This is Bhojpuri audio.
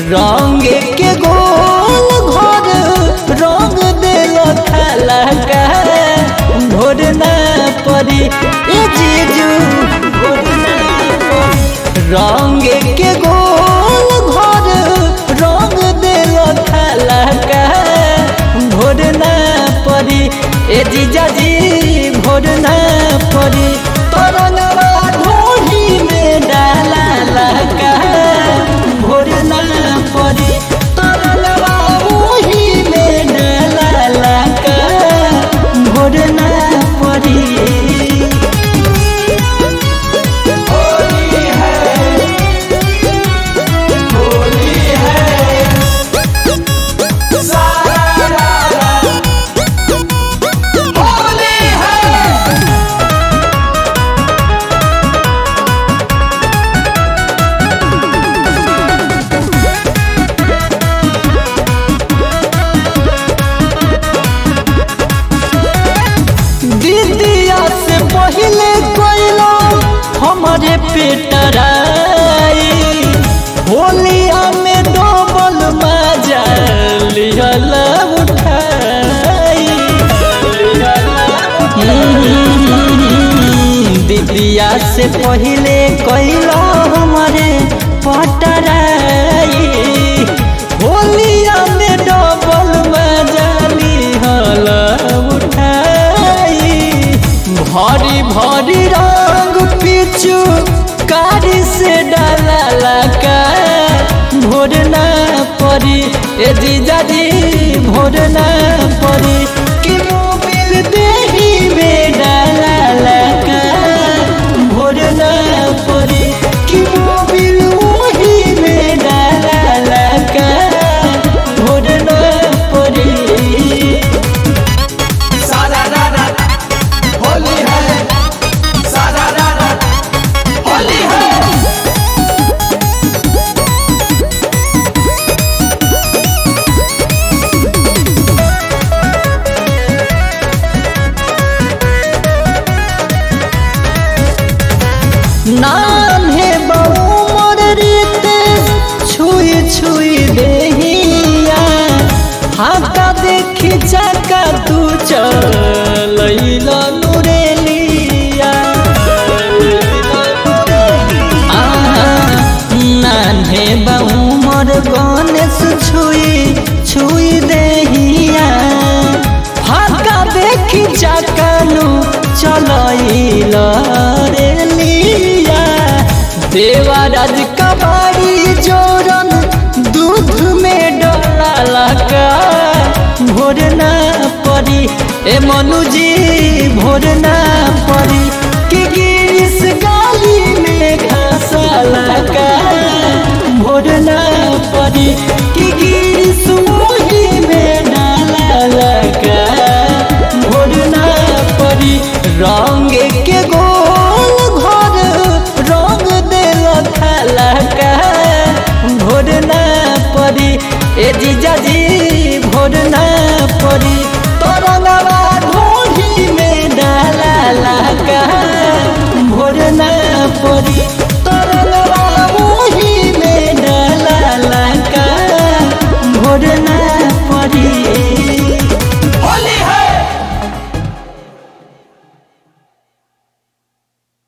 रंग के गोल घर रंग दिल खाला का भोर ना परी ए जीजू भोर ना परी। रंग के गोल घर रंग दिल खाला का भोर ना परी ए जीजा जी भोर ना परी तरंगवा ढोली में डाला लगा भोर ना परी तरंगवा ओही में डाला लगा भोर ना परी दीदिया से पहले कोइलो हमारे पेटराई होलिया में डबल मजा लिहल उठाई दीदिया से पहले कोइलो हमारे पटराई होलिया में डबल मजा लिहल उठाई भरी भरी रंग पिचू कारी से डाला लगा भोर ना परी ए जीजा जी भोर ना परी कि मोबिल देही में डाला लगा भोर ना परी कि मोबिल वही में डाला लगा भोर ना परी सारा रारा होली है सारा रारा होली है नाम है बहुमर रीते छुई छुई देहिया हाथा देखी चका तू चलैला नुरेलिया नान्हे बहुमर गणेश छुई छुई देहिया फाका देखी चकानु चलैल रे लिया देवराज कबाड़ी जोरन दूध में डोला लगा भोर ना परी ए मनुजी भोर ना परी कि गिरिस गाली में घासा लगा भोर ना परी कि गिरिस वही में डाला लगा भोर ना परी रंग